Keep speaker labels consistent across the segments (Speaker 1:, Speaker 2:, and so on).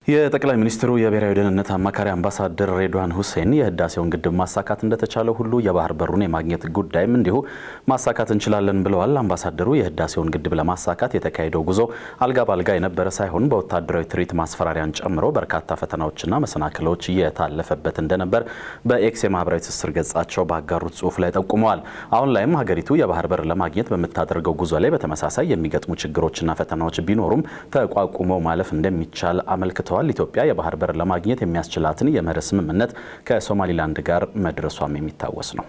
Speaker 1: የጠቅላይ ሚኒስትሩ የብሔራዊ ደህንነት አማካሪ አምባሳደር ሬድዋን ሁሴን የህዳሴውን ግድብ ማሳካት እንደተቻለ ሁሉ የባህር በሩን የማግኘት ጉዳይም እንዲሁ ማሳካት እንችላለን ብለዋል። አምባሳደሩ የህዳሴውን ግድብ ለማሳካት የተካሄደው ጉዞ አልጋ ባልጋ የነበረ ሳይሆን በወታደራዊ ትርኢት ማስፈራሪያን ጨምሮ በርካታ ፈተናዎችና መሰናክሎች እየታለፈበት እንደነበር በኤክስ የማህበራዊ ትስስር ገጻቸው ባጋሩት ጽሁፍ ላይ ጠቁመዋል። አሁን ላይም ሀገሪቱ የባህር በር ለማግኘት በምታደርገው ጉዞ ላይ በተመሳሳይ የሚገጥሙ ችግሮችና ፈተናዎች ቢኖሩም ተቋቁመው ማለፍ እንደሚቻል አመልክተዋል። ኢትዮጵያ የባህር በር ለማግኘት የሚያስችላትን የመርህ ስምምነት ከሶማሊላንድ ጋር መድረሷም የሚታወስ ነው።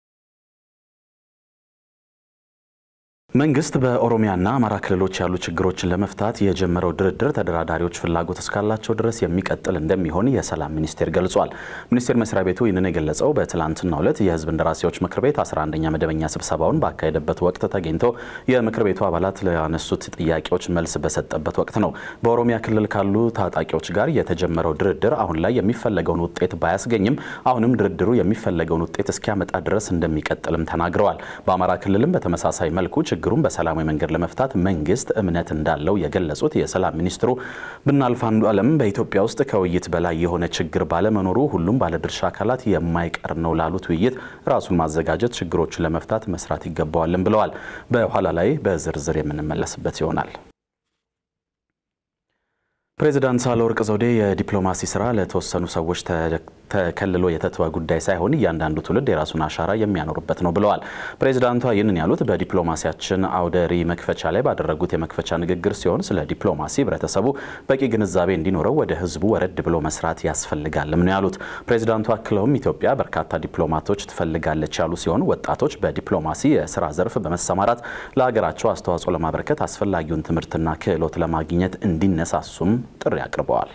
Speaker 1: መንግስት በኦሮሚያና አማራ ክልሎች ያሉ ችግሮችን ለመፍታት የጀመረው ድርድር ተደራዳሪዎች ፍላጎት እስካላቸው ድረስ የሚቀጥል እንደሚሆን የሰላም ሚኒስቴር ገልጿል። ሚኒስቴር መስሪያ ቤቱ ይህንን የገለጸው በትላንትናው ዕለት የህዝብ እንደራሴዎች ምክር ቤት 11ኛ መደበኛ ስብሰባውን ባካሄደበት ወቅት ተገኝቶ የምክር ቤቱ አባላት ለያነሱት ጥያቄዎች መልስ በሰጠበት ወቅት ነው። በኦሮሚያ ክልል ካሉ ታጣቂዎች ጋር የተጀመረው ድርድር አሁን ላይ የሚፈለገውን ውጤት ባያስገኝም አሁንም ድርድሩ የሚፈለገውን ውጤት እስኪያመጣ ድረስ እንደሚቀጥልም ተናግረዋል። በአማራ ክልልም በተመሳሳይ መልኩ ችግሩን በሰላማዊ መንገድ ለመፍታት መንግስት እምነት እንዳለው የገለጹት የሰላም ሚኒስትሩ ብናልፍ አንዱ ዓለም በኢትዮጵያ ውስጥ ከውይይት በላይ የሆነ ችግር ባለመኖሩ ሁሉም ባለድርሻ አካላት የማይቀር ነው ላሉት ውይይት ራሱን ማዘጋጀት፣ ችግሮችን ለመፍታት መስራት ይገባዋልን ብለዋል። በኋላ ላይ በዝርዝር የምንመለስበት ይሆናል። ፕሬዚዳንት ሳህለወርቅ ዘውዴ የዲፕሎማሲ ስራ ለተወሰኑ ሰዎች ተከልሎ የተተወ ጉዳይ ሳይሆን እያንዳንዱ ትውልድ የራሱን አሻራ የሚያኖርበት ነው ብለዋል። ፕሬዚዳንቷ ይህንን ያሉት በዲፕሎማሲያችን አውደ ርዕይ መክፈቻ ላይ ባደረጉት የመክፈቻ ንግግር ሲሆን ስለ ዲፕሎማሲ ህብረተሰቡ በቂ ግንዛቤ እንዲኖረው ወደ ህዝቡ ወረድ ብሎ መስራት ያስፈልጋልም ነው ያሉት። ፕሬዚዳንቱ አክለውም ኢትዮጵያ በርካታ ዲፕሎማቶች ትፈልጋለች ያሉ ሲሆን ወጣቶች በዲፕሎማሲ የስራ ዘርፍ በመሰማራት ለሀገራቸው አስተዋጽኦ ለማበረከት አስፈላጊውን ትምህርትና ክህሎት ለማግኘት እንዲነሳሱም ጥሪ አቅርበዋል።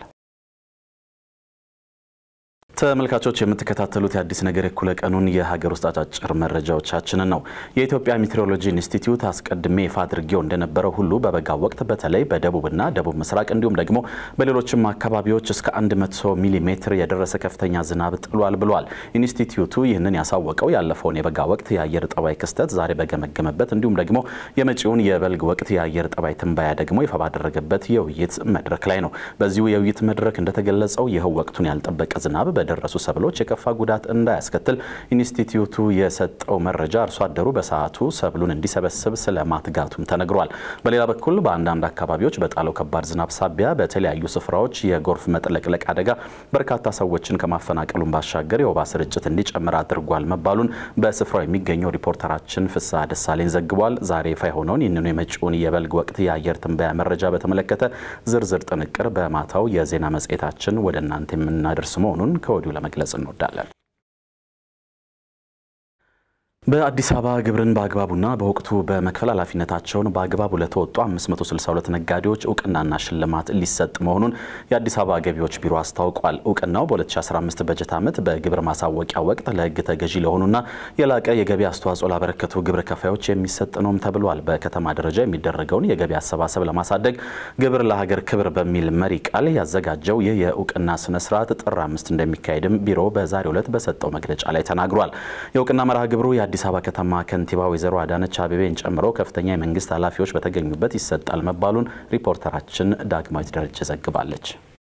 Speaker 1: ተመልካቾች የምትከታተሉት የአዲስ ነገር እኩለ ቀኑን የሀገር ውስጥ አጫጭር መረጃዎቻችንን ነው። የኢትዮጵያ ሜትሮሎጂ ኢንስቲትዩት አስቀድሜ ይፋ አድርጌው እንደነበረው ሁሉ በበጋ ወቅት በተለይ በደቡብና ደቡብ ምስራቅ እንዲሁም ደግሞ በሌሎችም አካባቢዎች እስከ 100 ሚሊ ሜትር የደረሰ ከፍተኛ ዝናብ ጥሏል ብሏል። ኢንስቲትዩቱ ይህንን ያሳወቀው ያለፈውን የበጋ ወቅት የአየር ጠባይ ክስተት ዛሬ በገመገመበት እንዲሁም ደግሞ የመጪውን የበልግ ወቅት የአየር ጠባይ ትንባያ ደግሞ ይፋ ባደረገበት የውይይት መድረክ ላይ ነው። በዚሁ የውይይት መድረክ እንደተገለጸው ይኸው ወቅቱን ያልጠበቀ ዝናብ በደረሱ ሰብሎች የከፋ ጉዳት እንዳያስከትል ኢንስቲትዩቱ የሰጠው መረጃ አርሶ አደሩ በሰዓቱ ሰብሉን እንዲሰበስብ ስለማትጋቱም ተነግሯል። በሌላ በኩል በአንዳንድ አካባቢዎች በጣለው ከባድ ዝናብ ሳቢያ በተለያዩ ስፍራዎች የጎርፍ መጥለቅለቅ አደጋ በርካታ ሰዎችን ከማፈናቀሉን ባሻገር የወባ ስርጭት እንዲጨምር አድርጓል መባሉን በስፍራው የሚገኘው ሪፖርተራችን ፍስሐ ደሳለኝ ዘግቧል። ዛሬ ይፋ የሆነውን ይህንኑ የመጪውን የበልግ ወቅት የአየር ትንበያ መረጃ በተመለከተ ዝርዝር ጥንቅር በማታው የዜና መጽሔታችን ወደ እናንተ የምናደርስ መሆኑን ከወዲሁ ለመግለጽ እንወዳለን። በአዲስ አበባ ግብርን በአግባቡና በወቅቱ በመክፈል ኃላፊነታቸውን በአግባቡ ለተወጡ 562 ነጋዴዎች እውቅናና ሽልማት ሊሰጥ መሆኑን የአዲስ አበባ ገቢዎች ቢሮ አስታውቋል። እውቅናው በ2015 በጀት ዓመት በግብር ማሳወቂያ ወቅት ለሕግ ተገዢ ለሆኑና የላቀ የገቢ አስተዋጽኦ ላበረከቱ ግብር ከፋዮች የሚሰጥ ነውም ተብሏል። በከተማ ደረጃ የሚደረገውን የገቢ አሰባሰብ ለማሳደግ ግብር ለሀገር ክብር በሚል መሪ ቃል ያዘጋጀው ይህ የእውቅና ስነ ስርዓት ጥር አምስት እንደሚካሄድም ቢሮ በዛሬው ዕለት በሰጠው መግለጫ ላይ ተናግሯል። የእውቅና መርሃ ግብሩ የአዲስ አበባ ከተማ ከንቲባ ወይዘሮ አዳነች አቤቤን ጨምሮ ከፍተኛ የመንግስት ኃላፊዎች በተገኙበት ይሰጣል መባሉን ሪፖርተራችን ዳግማዊት ደረጀ ዘግባለች።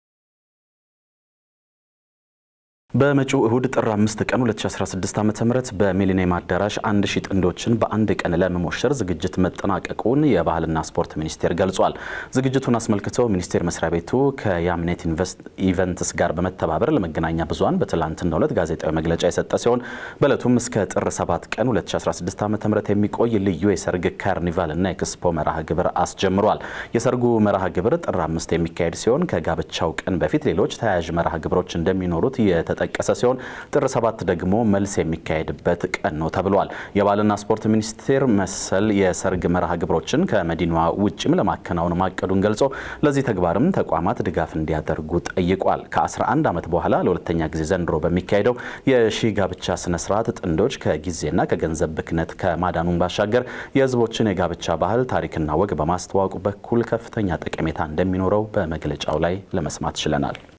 Speaker 1: በመጪው እሁድ ጥር 5 ቀን 2016 ዓ.ም በሚሊኒየም አዳራሽ አንድ ሺህ ጥንዶችን በአንድ ቀን ለመሞሸር ዝግጅት መጠናቀቁን የባህልና ስፖርት ሚኒስቴር ገልጿል። ዝግጅቱን አስመልክቶ ሚኒስቴር መስሪያ ቤቱ ከያምኔት ኢቨንትስ ጋር በመተባበር ለመገናኛ ብዙኃን በትላንትናው ዕለት ጋዜጣዊ መግለጫ የሰጠ ሲሆን በዕለቱም እስከ ጥር 7 ቀን 2016 ዓ.ም የሚቆይ ልዩ የሰርግ ካርኒቫል እና ኤክስፖ መርሃ ግብር አስጀምሯል። የሰርጉ መርሃ ግብር ጥር 5 የሚካሄድ ሲሆን ከጋብቻው ቀን በፊት ሌሎች ተያያዥ መርሃ ግብሮች እንደሚኖሩት የተጠቀሰ ሲሆን ጥር ሰባት ደግሞ መልስ የሚካሄድበት ቀን ነው ተብሏል። የባህልና ስፖርት ሚኒስቴር መሰል የሰርግ መርሃ ግብሮችን ከመዲናዋ ውጭም ለማከናወን ማቀዱን ገልጾ ለዚህ ተግባርም ተቋማት ድጋፍ እንዲያደርጉ ጠይቋል። ከ11 ዓመት በኋላ ለሁለተኛ ጊዜ ዘንድሮ በሚካሄደው የሺ ጋብቻ ስነስርዓት ጥንዶች ከጊዜና ከገንዘብ ብክነት ከማዳኑን ባሻገር የሕዝቦችን የጋብቻ ባህል ታሪክና ወግ በማስተዋወቁ በኩል ከፍተኛ ጠቀሜታ እንደሚኖረው በመግለጫው ላይ ለመስማት ችለናል።